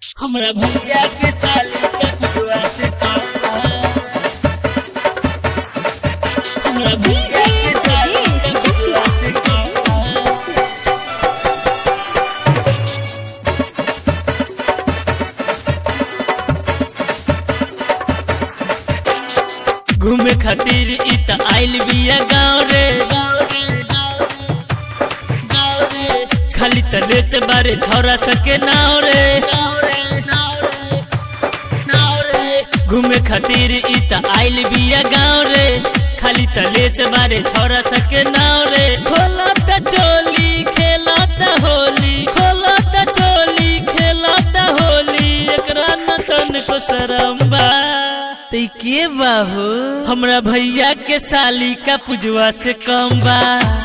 हमरा भैया के साली के पुतवा से काम बा। हमरा भैया के साली के पुतवा से काम बा। घूमे खातिर इ त आइल बिया गाँव रे गाँव रे गाँव रे गाँव रे खाली त लेत बारे छौरा सके नाव रे नाव रे नाव रे नाव रे घूमे खातिर इ त आइल बिया गाँव रे खाली त लेत बारे छौरा सके नाव रे खोला त चोली खेला त होली खोला त चोली खेला त होली एकरा न तन को शरम बा तई के बाहू हमरा भैया के साली का पुजवा से कम बा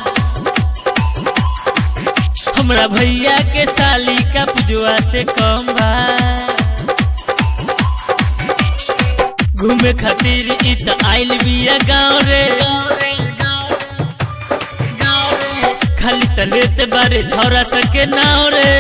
हमरा भैया के साली का पुजवा से कम बा घूमे खातिर इ त आइल बिया गाँव रे खाली त लेते बारे छौरा सके नाव रे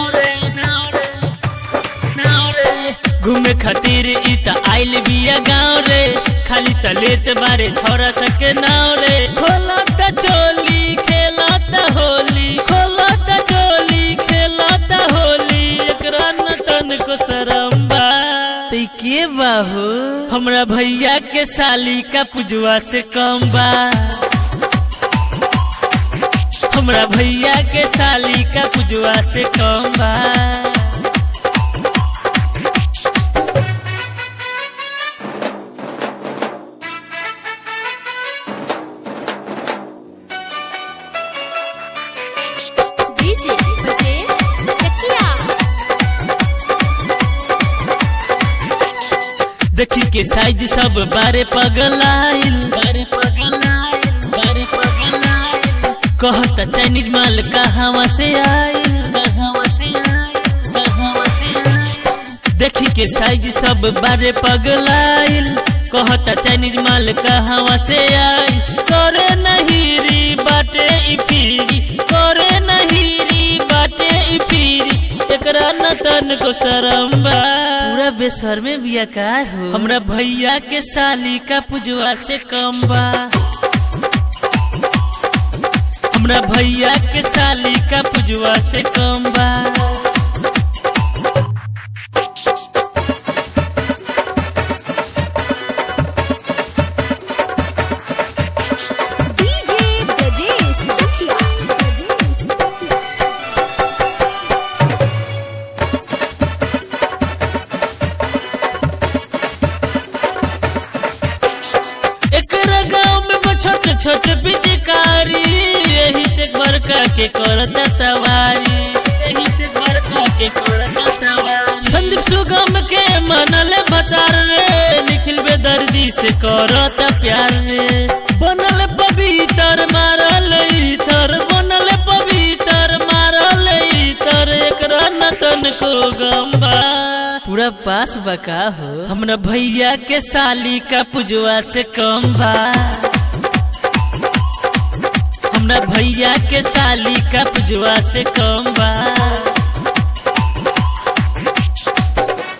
घूमे खातिर इ त आइल बिया गाँव रे खाली त लेत बारे छौरा सके नाव रे खोला त चोली खेला त होली खोला त चोली खेला त होली एकरा न तन को शरम बा तई के बाहू हमरा भैया के साली का पुजवा से कम बा हमरा भैया के साली का पुजवा से कम बा डीजे ब्रजेश चकिया देखी के साइज सब बारे पगलाइल बारे पगलाइल बारे पगलाइल कहता चाइनीज माल कहवा से आइल कहवा से आइल कहवा से आइल देखी के साइज सब बारे पगलाइल कहता चाइनीज माल कहवा से आइल करे नहीं री बाटे ई पीरी करे नहीं री बाटे ई पीरी एकरा न तन को शरम बा पूरा बेसर में बिया का हो हमरा भैया के साली का पुजवा से कम बा हमरा भैया के साली का पुजवा से कम बा डीजे ब्रजेश चकिया एकरा गांव में बा छोटे छोटे पिचकारी यही से बड़का के करता सवारी यही से बड़का के करता सवारी संदीप सुगम के मनल भतार रे निखिल बेदर्दी से करता प्यार रे बनल पवित्र मारल इतर बनल पवित्र मारल इतर एकरा नतन को गंबा पूरा पास बका हो हमरा भैया के साली का पुजवा से कम बा हमरा भैया के साली का पुजवा से कम बा